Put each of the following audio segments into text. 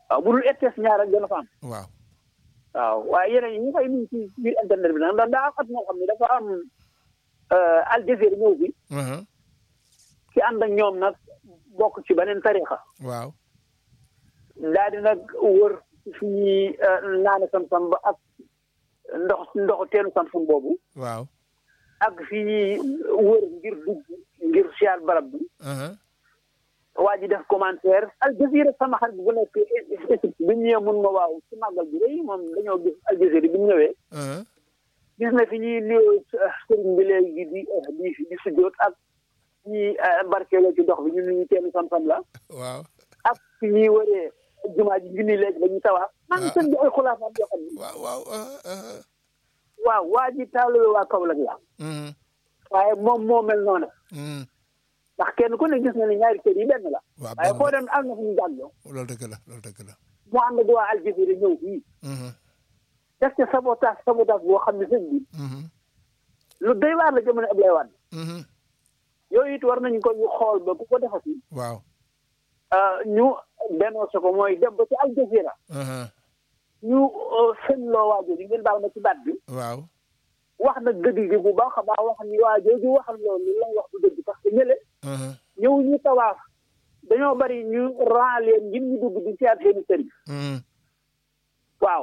waaw bu dul RTS ñaar rek dana fa am waaw waaw waaye yeneen yi ñu koy nuyu ci biir internet bi nag ndax daa am at moo xam ne dafa am Al Jazeera ñëw bi aha ci ànd ak ñoom nag bokk ci beneen tarixa waaw daal di nag wër fi ñuy naane sam-sam ba ak ndox ndoxu teenu sam-sam boobu waaw ak fi ñuy wër ngir dugg ngir siyaar barab bi aha waa ji def commentaire Al Jazeera sama xarit bu nekk Égypte bi ñu ñëwee mun ma waaw ci màggal bi rëy moom dañoo gis Al Jazeera bi ñu ñëwee aha gis na fi ñuy nuyoo sëriñ bi léegi di di di sujjoot ak ñi barkeeloo ci dox bi ñun ñu teenu sam-sam la waaw ak fi ñuy wëree jumaa ji junni léegi dañuy tawaaf man sëñ bi ay xulaafaam yoo xam ne waaw waaw aha aha waaw waa ji taalibe waa Kaolack la mhm waaye moom moo mel noonu mhm ndax kenn ku ne gis na ne ñaari kër yi benn la waaw waaye benn foo dem am na fu ñu jàlloo loolu dëgg la loolu dëgg la mu ànd ak waa Al Jazeera ñëw fii mhm def ca sabotage sabotage boo xam ne sëñ bi mhm lu doy waar la jamono Abdoulaye Wade mhm yooyu it war nañu ko ñu xool ba ku ko defati waaw ñu dénoncé ko mooy dem ba ci Al Jazeera aha ñu seen loo waa jooju ngeen baal ma ci baat bi waaw wax na dëgg gi bu baax a baax wax ni waa jooju waxal loolu la wax du dëgg parce que ñële aha ñëw ñu tawaaf dañoo bari ñu ran leen ngir ñu dugg di seet seeni sëriñ mhm waaw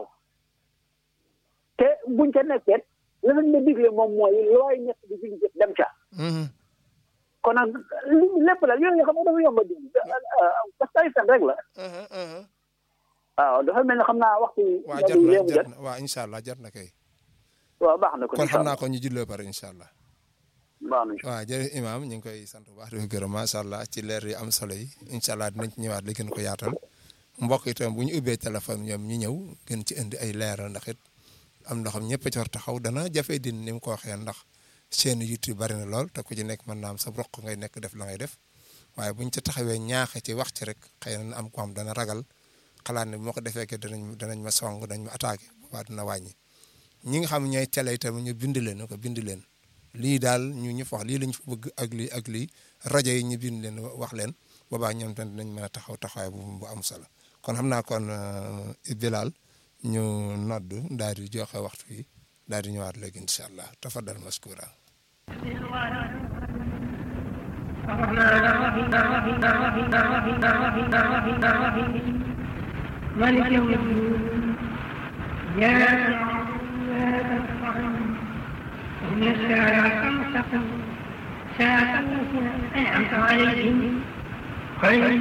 te buñ ca nekkee la lañ ma digle moom mooy looy nekk di fi jëf dem ca mhm kon nag li lépp la yooyu nga xam ne dafa yomb a dindi parce que ay fen rek la aha aha waaw dafa mel ne xam naa waxtu waaw bi jar na léemu jar jot na waaw incha allah jar na kay waaw baax na ko kon incha xam naa allah ko ñu jullee pare incha allah baax na waaw jërëjëf imaam ñu ngi koy sant bu baax di ko gërëm macha allah ci leer yu am solo yi incha allah dinañ ci ñëwaat li gën ko yaatal mbokk itam bu ñu ubbee téléphone ñoom ñu ñëw gën ci indi ay leeral ndax it am na xam ñëpp a ci war taxaw dana jafe din ni mu ko waxee ndax seen YouTube bari na lool te ku ci nekk mën naa am sa roq ngay nekk def la ngay def waaye buñ ci taxawee ñaaxe ci wax ci rek xëy na am ko am dana ragal xalaat ne bu ma ko defee ke danañ danañ ma song danañ ma attaqué boobaa dina wàññi ñi nga xam ñooy télé itam ñu bind leen ko bind leen lii daal ñu ñu fa wax lii lañ fa bëgg ak lii ak lii rajo yi ñu bind leen wax leen boobaa ñoom tamit dinañ mën a taxaw taxawaay bu bu am solo kon xam naa kon Bilal ñu nodd daal di joxe waxtu yi daal di ñëwaat léegi incha allah tafaddal maskura مالك يوم الدين يا إن الساعة المستقيم ساعة التي أنعمت عليهم خير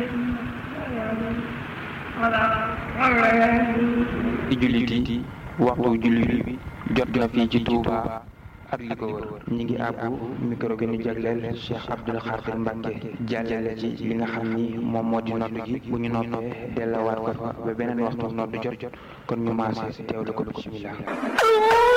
ci jullit yi waxtu jullit bi jot na fii ci Touba ak li ko wër ñi ngi àbbu micro gi ñu jagleel Cheikh Abdoul Khadir Mbacke jàllale ci li nga xam ni moom moo di nodd gi bu ñu noppee dellawaat ko fa ba beneen waxtu nodd jot jot kon ñu maase teewlu ko bismillah